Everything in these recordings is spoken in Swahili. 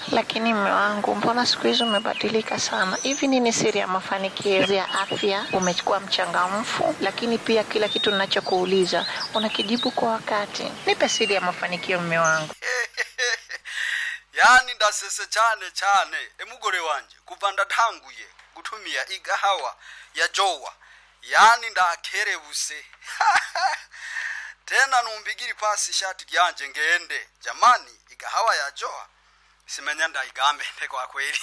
Lakini mme wangu, mbona siku hizi umebadilika sana? Hivi nini siri ya mafanikio ya afya? Umekuwa mchangamfu, lakini pia kila kitu ninachokuuliza unakijibu kwa wakati. Nipe siri ya mafanikio, mme wangu. yani ndasese cyane cyane emugore wanje kuva ndatanguye gutumia igahawa ya jowa yani ndakerebuse tena numbigiri pasi ishati ryanje ngende jamani igahawa ya jowa simenya ndaigambe kwa kweli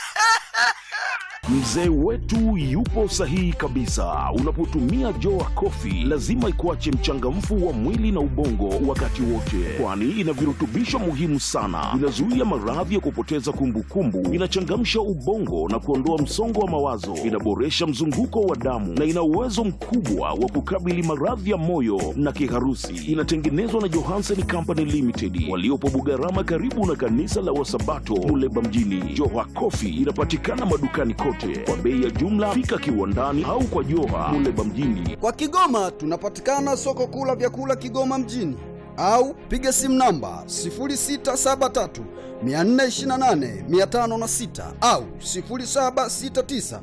Mzee wetu yupo sahihi kabisa. Unapotumia Joa Coffee lazima ikuache mchangamfu wa mwili na ubongo wakati wote, kwani ina virutubisho muhimu sana. Inazuia maradhi ya kupoteza kumbukumbu, inachangamsha ubongo na kuondoa msongo wa mawazo, inaboresha mzunguko wa damu na ina uwezo mkubwa wa kukabili maradhi ya moyo na kiharusi. Inatengenezwa na Johansen Company Limited waliopo Bugarama, karibu na kanisa la Wasabato Muleba mjini. Joha Coffee inapatikana madukani kote kwa bei ya jumla. Fika kiwandani au kwa Joha Muleba mjini. Kwa Kigoma tunapatikana soko kuu la vyakula Kigoma mjini au piga simu namba 0673 428 506 au 0769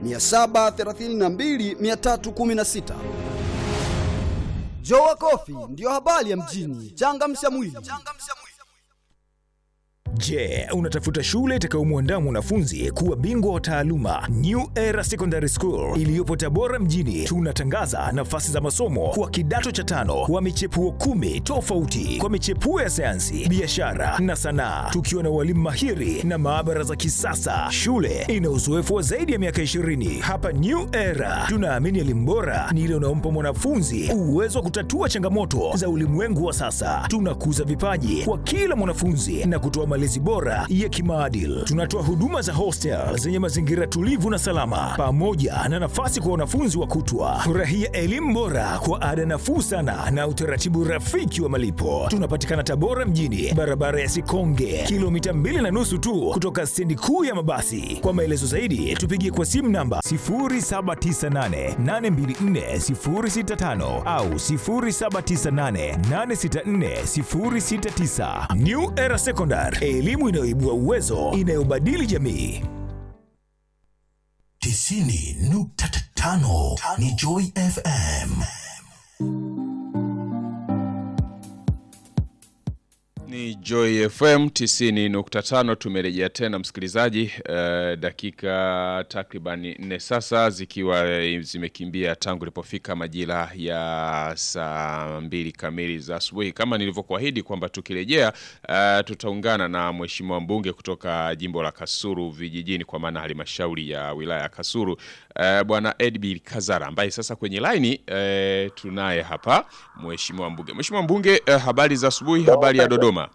732 316. Jowa Coffee ndiyo habari ya mjini. Changamsha mwili. Je, unatafuta shule itakayomwandaa mwanafunzi kuwa bingwa wa taaluma? New Era Secondary School iliyopo Tabora mjini, tunatangaza nafasi za masomo kwa kidato cha tano kwa michepuo kumi tofauti kwa michepuo ya sayansi, biashara na sanaa, tukiwa na walimu mahiri na maabara za kisasa. Shule ina uzoefu wa zaidi ya miaka 20. Hapa New Era tunaamini elimu bora ni ile unaompa mwanafunzi uwezo wa kutatua changamoto za ulimwengu wa sasa. Tunakuza vipaji kwa kila mwanafunzi na kutoa malezi bora ya kimaadili. Tunatoa huduma za hostel zenye mazingira tulivu na salama, pamoja na nafasi kwa wanafunzi wa kutwa. Furahia elimu bora kwa ada nafuu sana na utaratibu rafiki wa malipo. Tunapatikana Tabora mjini, barabara ya Sikonge, kilomita mbili na nusu tu kutoka stendi kuu ya mabasi. Kwa maelezo zaidi, tupigie kwa simu namba 0798824065 au 0798864069. New Era Secondary, elimu inayoibua uwezo, inayobadili jamii. tisini nukta tano ni Joy FM. Ni Joy FM 90.5 tumerejea tena msikilizaji uh, dakika takriban nne sasa zikiwa eh, zimekimbia tangu ilipofika majira ya saa mbili kamili za asubuhi kama nilivyokuahidi kwamba tukirejea uh, tutaungana na mheshimiwa mbunge kutoka jimbo la Kasuru vijijini kwa maana halmashauri ya wilaya ya Kasuru uh, bwana Edbil Kazara ambaye sasa kwenye laini uh, tunaye hapa mheshimiwa mbunge mheshimiwa mbunge uh, habari za asubuhi habari ya Dodoma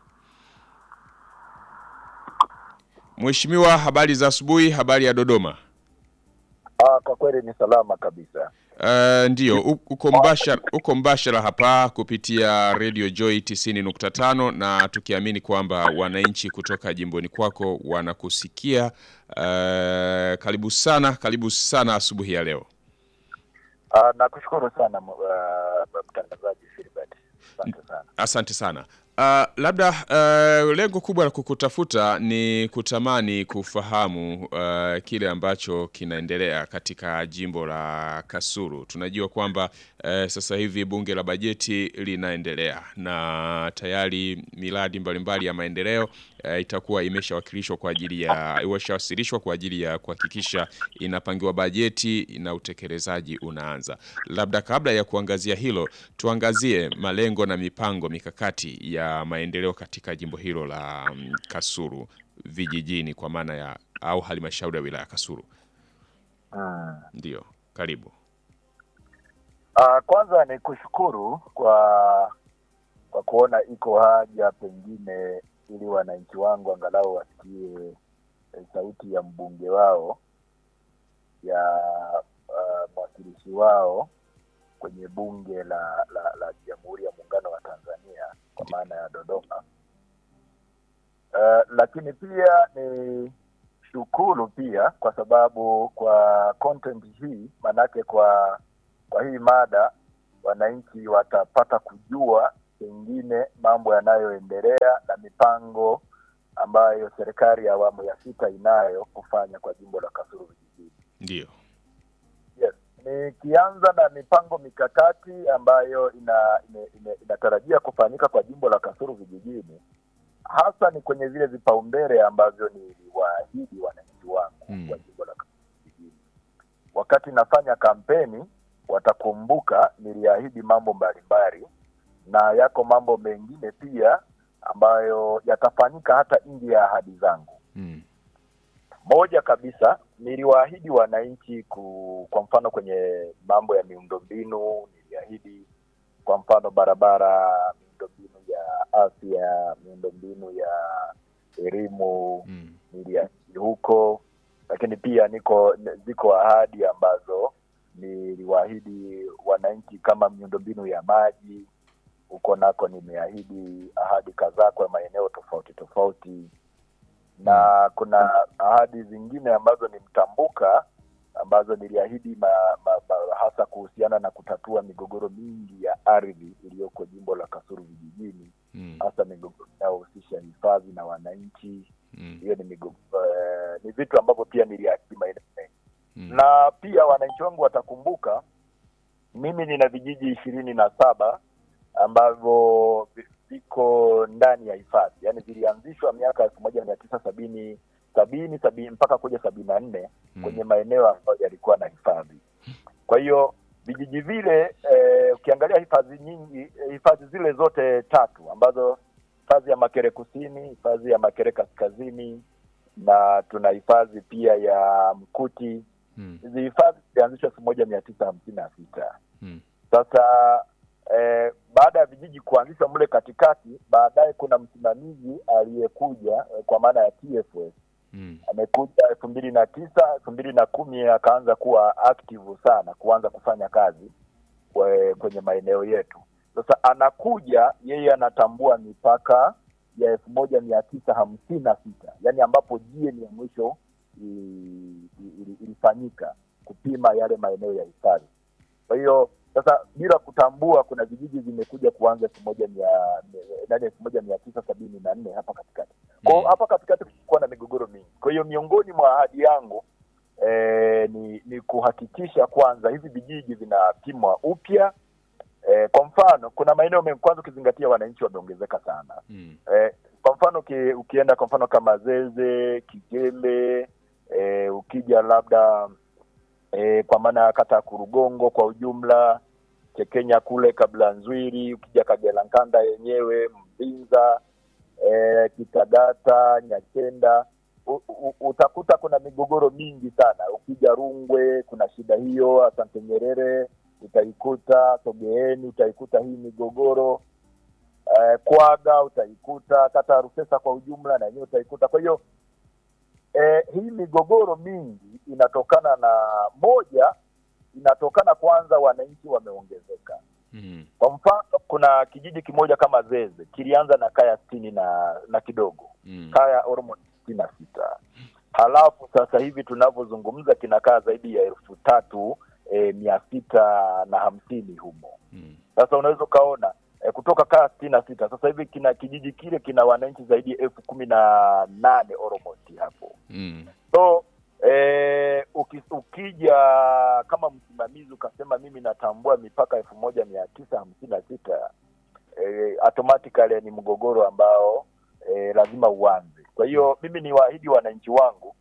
Mheshimiwa, habari za asubuhi, habari ya Dodoma. Ah, kwa kweli ni salama kabisa. Uh, ndio u- uko mbashara, uko mbashara hapa kupitia Radio Joy 90.5 na tukiamini kwamba wananchi kutoka jimboni kwako wanakusikia. Uh, karibu sana, karibu sana asubuhi ya leo. Ah, nakushukuru sana uh, mtangazaji Filbert. Asante sana. Asante sana. Uh, labda uh, lengo kubwa la kukutafuta ni kutamani kufahamu uh, kile ambacho kinaendelea katika jimbo la Kasulu. Tunajua kwamba uh, sasa hivi bunge la bajeti linaendelea na tayari miradi mbalimbali ya maendeleo uh, itakuwa imeshawakilishwa kwa ajili ya imeshawasilishwa kwa ajili ya kuhakikisha inapangiwa bajeti na utekelezaji unaanza. Labda kabla ya kuangazia hilo, tuangazie malengo na mipango mikakati ya maendeleo katika jimbo hilo la mm, Kasulu vijijini kwa maana ya au halmashauri ya wilaya ya Kasulu. Mm. Ndio, karibu. Ah, kwanza ni kushukuru kwa kwa kuona iko haja pengine ili wananchi wangu angalau wasikie eh, sauti ya mbunge wao ya uh, mwakilishi wao kwenye bunge la la, la Jamhuri ya Muungano wa Tanzania kwa maana ya Dodoma. Uh, lakini pia ni shukuru pia kwa sababu kwa content hii manake kwa kwa hii mada wananchi watapata kujua pengine mambo yanayoendelea na mipango ambayo serikali ya awamu ya sita inayo kufanya kwa jimbo la Kasulu vijijini. Ndio. Yes. Nikianza na mipango mikakati ambayo ina, ina, ina, inatarajia kufanyika kwa jimbo la Kasulu vijijini, hasa ni kwenye vile vipaumbele ambavyo niliwaahidi wananchi wangu Mm. wa jimbo la Kasulu vijijini. Wakati nafanya kampeni, watakumbuka niliahidi mambo mbalimbali, na yako mambo mengine pia ambayo yatafanyika hata nje ya ahadi zangu. Mm. Moja kabisa niliwaahidi wananchi ku, kwa mfano kwenye mambo ya miundombinu, niliahidi kwa mfano barabara, miundombinu ya afya, miundombinu ya elimu, Mm. niliahidi huko, lakini pia niko ziko ahadi ambazo niliwaahidi wananchi kama miundombinu ya maji, huko nako nimeahidi ahadi kadhaa kwa maeneo tofauti tofauti na kuna ahadi zingine ambazo ni mtambuka ambazo niliahidi ma, ma, ma, hasa kuhusiana na kutatua migogoro mingi ya ardhi iliyoko jimbo la Kasulu vijijini, Mm. hasa migogoro inayohusisha hifadhi na wananchi. Mm. Hiyo ni migogoro eh, ni vitu ambavyo pia niliahidi maeneo mengi Mm. na pia wananchi wangu watakumbuka mimi nina vijiji ishirini na saba ambavyo vi- viko ndani ya hifadhi yaani vilianzishwa miaka elfu moja mia tisa sabini sabini sabini mpaka kuja sabini na nne Mm. kwenye maeneo ambayo yalikuwa na hifadhi kwa hiyo vijiji vile eh, ukiangalia hifadhi nyingi eh, hifadhi zile zote tatu ambazo hifadhi ya makere kusini hifadhi ya makere kaskazini na tuna hifadhi pia ya mkuti Mm. hizi hifadhi zilianzishwa elfu moja mia tisa hamsini na sita Mm. sasa eh, baada ya vijiji kuanzishwa mle katikati baadaye kuna msimamizi aliyekuja eh, kwa maana ya TFS Mm. amekuja elfu mbili na tisa elfu mbili na kumi akaanza kuwa active sana kuanza kufanya kazi kwe- kwenye maeneo yetu sasa anakuja yeye anatambua mipaka ya elfu moja mia tisa hamsini na sita yaani ambapo GN ya mwisho i- i- ili- ilifanyika kupima yale maeneo ya hifadhi kwa hiyo sasa bila kutambua kuna vijiji vimekuja kuanza elfu moja mia nani elfu moja mia tisa sabini na nne hapa katikati kwao Mm. hapa katikati kulikuwa na migogoro mingi kwa hiyo miongoni mwa ahadi yangu eh, ni ni kuhakikisha kwanza hivi vijiji vinapimwa upya eh, kwa mfano kuna maeneo mengi kwanza ukizingatia wananchi wameongezeka sana Mm. eh, kwa mfano uki, ukienda kwa mfano kama Zeze, Kigembe eh, ukija labda eh, kwa maana ya kata ya Kurugongo kwa ujumla, Chekenya kule kabla Nzwiri, ukija Kagera Nkanda yenyewe, Mbinza eh, Kitagata, Nyakenda u, u, utakuta kuna migogoro mingi sana. Ukija Rungwe kuna shida hiyo, Asante Nyerere utaikuta, Sogeeni utaikuta hii migogoro eh, Kwaga utaikuta, kata ya Rufesa kwa ujumla na yenyewe utaikuta. Kwa hiyo eh, hii migogoro mingi inatokana na moja, inatokana kwanza, wananchi wameongezeka. Mm. Kwa mfano, kuna kijiji kimoja kama Zeze kilianza na kaya sitini na na kidogo Mm. kaya almost sitini na sita halafu sasa hivi tunavyozungumza kinakaa zaidi ya elfu tatu e, mia sita na hamsini humo. Mm. Sasa unaweza ukaona e, kutoka kaya sitini na sita sasa hivi kina kijiji kile kina wananchi zaidi ya elfu kumi na nane almost hapo Mm. so eh, uki, ukija kama msimamizi ukasema mimi natambua mipaka elfu moja mia tisa hamsini na sita eh, automatically ni mgogoro ambao eh, lazima uanze kwa hiyo mimi ni waahidi wananchi wangu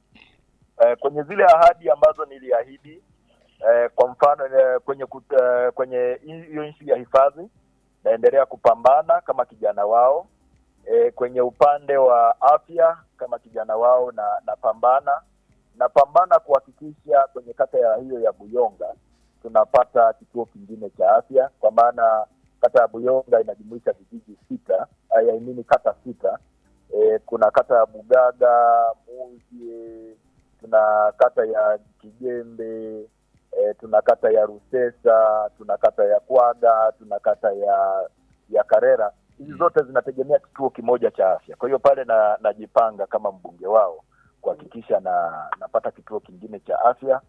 eh, kwenye zile ahadi ambazo niliahidi eh, kwa mfano eh, kwenye kut, eh, kwenye hiyo nchi ya hifadhi naendelea kupambana kama kijana wao e, kwenye upande wa afya kama kijana wao na napambana napambana kuhakikisha kwenye kata ya hiyo ya Buyonga tunapata kituo kingine cha afya, kwa maana kata ya Buyonga inajumuisha vijiji sita, I mean kata sita. E, kuna kata ya Bugaga, Muzie, tuna kata ya Kigembe, e, tuna kata ya Rusesa, tuna kata ya Kwaga, tuna kata ya ya Karera. Hizi zote zinategemea kituo kimoja cha afya. Kwa hiyo pale na najipanga kama mbunge wao kuhakikisha na napata kituo kingine cha afya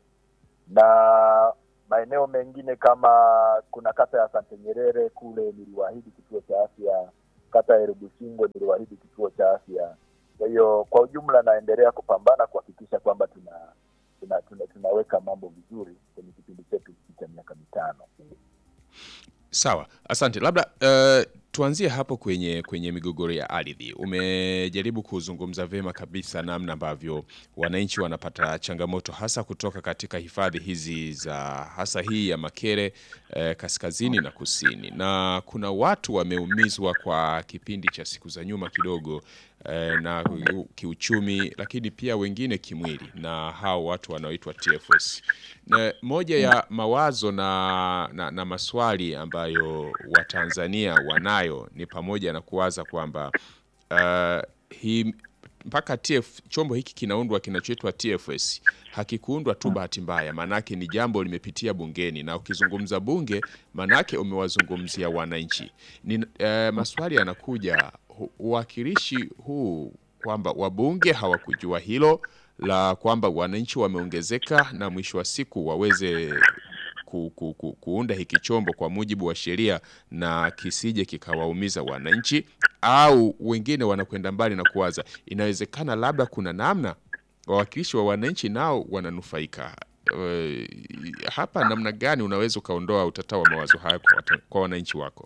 na maeneo mengine kama kuna kata ya Sante Nyerere kule niliwaahidi kituo cha afya, kata ya Rubusingo niliwaahidi kituo cha afya, Kwa hiyo kwa ujumla, naendelea kupambana kuhakikisha kwamba tuna, tuna, tuna tunaweka mambo vizuri kwenye kipindi chetu hiki cha miaka mitano. Sawa, asante. Labda uh, tuanzie hapo kwenye kwenye migogoro ya ardhi. Umejaribu kuzungumza vyema kabisa namna ambavyo wananchi wanapata changamoto hasa kutoka katika hifadhi hizi za hasa hii ya Makere eh, kaskazini na kusini, na kuna watu wameumizwa kwa kipindi cha siku za nyuma kidogo eh, na kiuchumi, lakini pia wengine kimwili, na hao watu wanaoitwa TFS. Na moja ya mawazo na, na, na maswali ambayo Watanzania wanayo ni pamoja na kuwaza kwamba uh, hii mpaka TF, chombo hiki kinaundwa kinachoitwa TFS hakikuundwa tu bahati mbaya, maanake ni jambo limepitia bungeni, na ukizungumza bunge, maanake umewazungumzia wananchi. Ni uh, maswali yanakuja, hu- uwakilishi huu kwamba wabunge hawakujua hilo la kwamba wananchi wameongezeka na mwisho wa siku waweze ku, ku, ku, kuunda hiki chombo kwa mujibu wa sheria na kisije kikawaumiza wananchi, au wengine wanakwenda mbali na kuwaza inawezekana labda kuna namna wawakilishi wa wananchi nao wananufaika. Eh, hapa namna gani unaweza ukaondoa utata wa mawazo haya kwa, wata- kwa wananchi wako?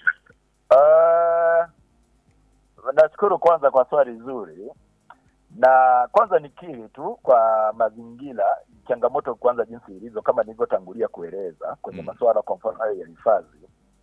Uh, nashukuru kwanza kwa swali zuri, na kwanza nikiri tu kwa mazingira, changamoto kwanza jinsi ilivyo, kama nilivyotangulia kueleza kwenye Mm. masuala kwa mfano hayo ya hifadhi.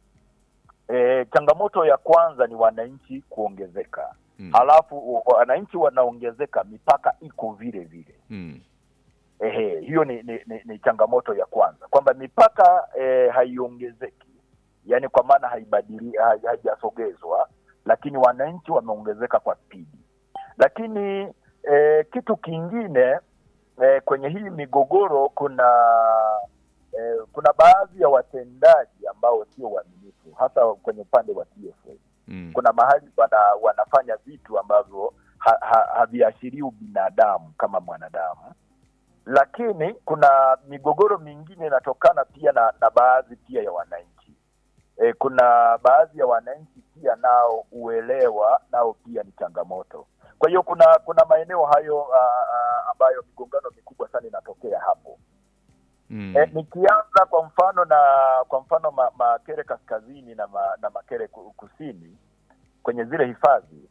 E, changamoto ya kwanza ni wananchi kuongezeka, Mm. halafu u- wananchi wanaongezeka, mipaka iko vile vile. Mm. Ehe, hiyo ni, ni, ni, ni changamoto ya kwanza kwamba mipaka eh, haiongezeki, yaani kwa maana haibadili hai- haijasogezwa, lakini wananchi wameongezeka kwa spidi. Lakini eh, kitu kingine eh, kwenye hii migogoro kuna eh, kuna baadhi ya watendaji ambao sio waaminifu, hasa kwenye upande wa TFS Mm. kuna mahali wana, wanafanya vitu ambavyo ha, ha, haviashirii ubinadamu kama mwanadamu, lakini kuna migogoro mingine inatokana pia na, na baadhi pia ya wananchi e, kuna baadhi ya wananchi pia nao uelewa nao pia ni changamoto. Kwa hiyo kuna kuna maeneo hayo a, a, ambayo migongano mikubwa sana inatokea hapo. Mm. E, nikianza kwa mfano na kwa mfano ma, Makere kaskazini na, ma, na Makere ku- kusini kwenye zile hifadhi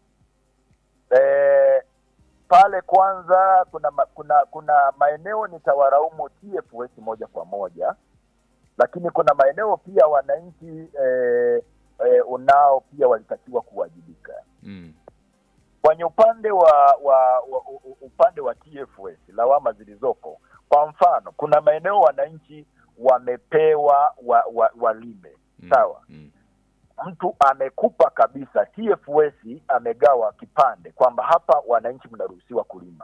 e, pale kwanza kuna ma, kuna kuna maeneo nitawaraumu TFS moja kwa moja, lakini kuna maeneo pia wananchi e, e, unao pia walitakiwa kuwajibika Mm. kwenye upande wa, wa, wa u- u- upande wa TFS lawama zilizopo. Kwa mfano, kuna maeneo wananchi wamepewa wa, wa, walime Mm. sawa, Mm. mtu amekupa kabisa, TFS amegawa kipande kwamba hapa wananchi mnaruhusiwa kulima,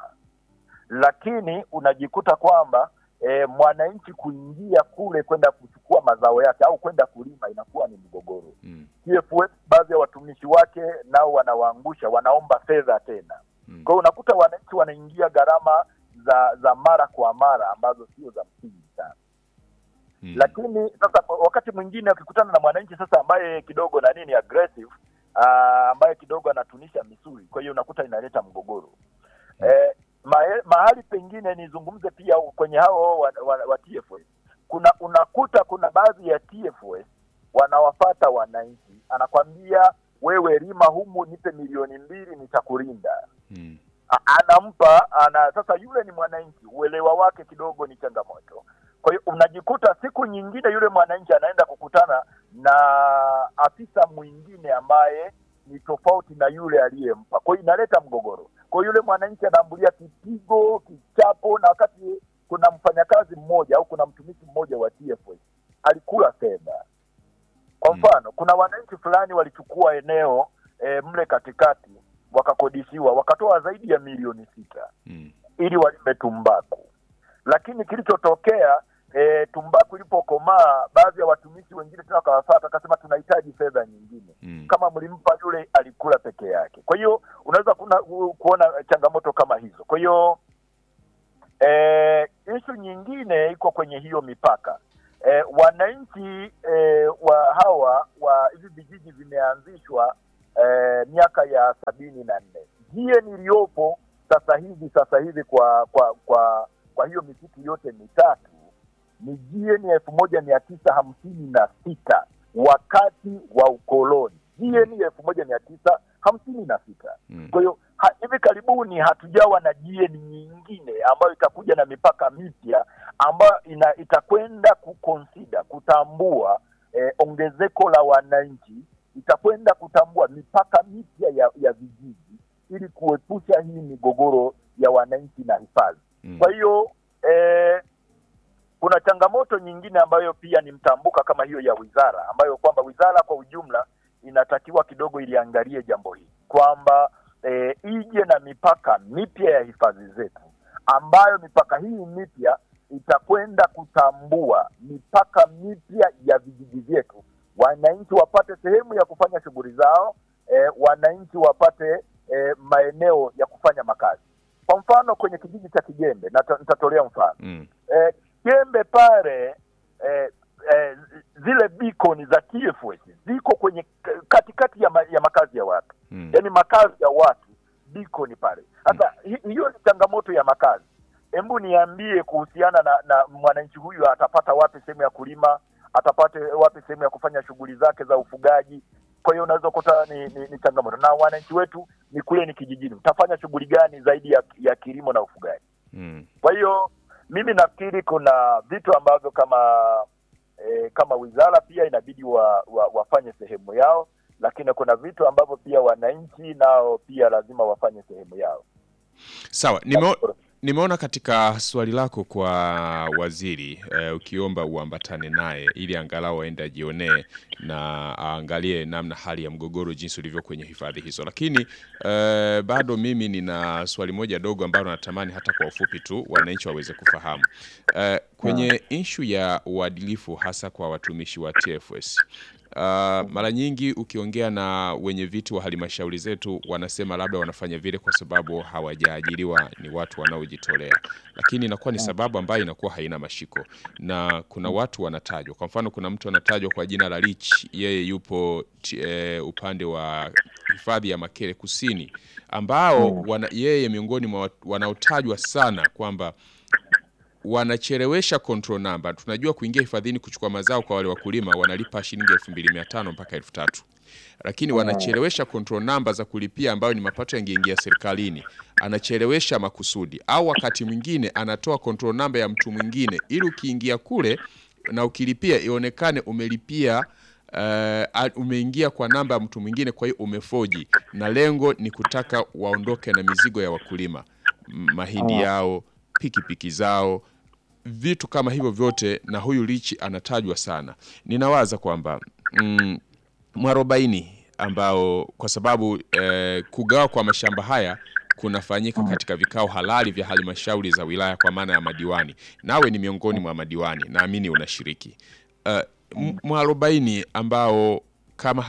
lakini unajikuta kwamba e, mwananchi kuingia kule kwenda kuchukua mazao yake au kwenda kulima inakuwa ni mgogoro. Mm. TFS baadhi ya watumishi wake nao wanawaangusha, wanaomba fedha tena. Mm. Kwa hiyo unakuta wananchi wanaingia gharama za za mara kwa mara ambazo sio za msingi sana. Mm. Lakini sasa wakati mwingine ukikutana na mwananchi sasa ambaye kidogo na nini aggressive aa, ambaye kidogo anatunisha misuli, kwa hiyo unakuta inaleta mgogoro eh, mahe, mahali pengine nizungumze pia kwenye hao wa, wa, wa TFS kuna unakuta kuna baadhi ya TFS wanawafata wananchi, anakwambia wewe lima humu, nipe milioni mbili nitakulinda. Mm. A- anampa ana sasa, yule ni mwananchi, uelewa wake kidogo ni changamoto. Kwa hiyo unajikuta siku nyingine yule mwananchi anaenda kukutana na afisa mwingine ambaye ni tofauti na yule aliyempa, kwa hiyo inaleta mgogoro. Kwa hiyo yule mwananchi anaambulia kipigo, kichapo, na wakati kuna mfanyakazi mmoja au kuna mtumishi mmoja wa TFS alikula fedha. Kwa Mm. mfano, kuna wananchi fulani walichukua eneo e, mle katikati wakakodishiwa, wakatoa zaidi ya milioni sita Mm. ili walime tumbaku, lakini kilichotokea e, tumbaku ilipokomaa, baadhi ya watumishi wengine tena wakawafata, akasema tunahitaji fedha nyingine Mm. kama mlimpa yule alikula peke yake. Kwa hiyo unaweza kuna, kuona changamoto kama hizo. Kwa hiyo eh, ishu nyingine iko kwenye hiyo mipaka eh, wananchi eh, wa hawa wa hivi vijiji vimeanzishwa eh, miaka ya sabini na nne GN iliyopo sasa hivi sasa hivi kwa kwa kwa kwa hiyo misitu yote mitatu ni GN elfu moja mia tisa hamsini na sita wakati wa ukoloni GN elfu moja mia tisa hamsini na sita Mm. kwa hiyo ha, hivi karibuni hatujawa na GN nyingine ambayo itakuja na mipaka mipya ambayo ina, itakwenda kukonsida kutambua eh, ongezeko la wananchi, itakwenda kutambua mipaka mipya ya, ya vijiji ili kuepusha hii migogoro ya wananchi na hifadhi. Mm. Kwa hiyo eh, kuna changamoto nyingine ambayo pia ni mtambuka kama hiyo ya wizara, ambayo kwamba wizara kwa ujumla inatakiwa kidogo iliangalie jambo hili kwamba eh, ije na mipaka mipya ya hifadhi zetu, ambayo mipaka hii mipya itakwenda kutambua mipaka mipya ya vijiji vyetu, wananchi wapate sehemu ya kufanya shughuli zao, eh, wananchi wapate eh, maeneo ya kufanya makazi. Kwa mfano kwenye kijiji cha Kijembe, nata- nitatolea mfano Mm. eh, Kiembe pale eh, eh, zile beacon za TFS ziko kwenye k- katikati ya, ma, ya makazi ya watu Mm. yaani makazi ya watu beacon pale. Sasa hi- hiyo ni changamoto ya makazi. Hebu niambie kuhusiana na, na mwananchi huyu atapata wapi sehemu ya kulima, atapata wapi sehemu ya kufanya shughuli zake za ufugaji. Kwa hiyo unaweza kukuta ni, ni, ni changamoto, na wananchi wetu ni kule ni kijijini, mtafanya shughuli gani zaidi ya, ya kilimo na ufugaji? Mm. Kwa hiyo mimi nafikiri kuna vitu ambavyo kama e, kama wizara pia inabidi wa, wa, wafanye sehemu yao, lakini kuna vitu ambavyo pia wananchi nao pia lazima wafanye sehemu yao. Sawa, nime, nimeona katika swali lako kwa waziri eh, ukiomba uambatane naye ili angalau aende ajionee na aangalie namna hali ya mgogoro jinsi ulivyo kwenye hifadhi hizo, lakini eh, bado mimi nina swali moja dogo ambalo natamani hata kwa ufupi tu wananchi waweze kufahamu eh, kwenye inshu ya uadilifu hasa kwa watumishi wa TFS. Uh, mara nyingi ukiongea na wenye viti wa halmashauri zetu wanasema labda wanafanya vile kwa sababu hawajaajiriwa, ni watu wanaojitolea, lakini inakuwa ni sababu ambayo inakuwa haina mashiko, na kuna watu wanatajwa. Kwa mfano, kuna mtu anatajwa kwa jina la Rich, yeye yupo t, e, upande wa hifadhi ya Makere Kusini, ambao wana, yeye miongoni mwa watu wanaotajwa sana kwamba wanachelewesha control number. Tunajua kuingia hifadhini kuchukua mazao kwa wale wakulima wanalipa shilingi 2500 mpaka 3000 lakini wanachelewesha control number za kulipia ambayo ni mapato yangeingia serikalini, anachelewesha makusudi, au wakati mwingine anatoa control number ya mtu mwingine ili ukiingia kule na ukilipia ionekane umelipia uh, umeingia kwa namba ya mtu mwingine, kwa hiyo umefoji, na lengo ni kutaka waondoke na mizigo ya wakulima, M- mahindi yao, pikipiki zao, vitu kama hivyo vyote, na huyu Lichi anatajwa sana. Ninawaza kwamba mm, mwarobaini ambao kwa sababu eh, kugawa kwa mashamba haya kunafanyika katika vikao halali vya halmashauri za wilaya kwa maana ya madiwani. Nawe ni miongoni mwa madiwani, naamini unashiriki. Uh, mwarobaini ambao kama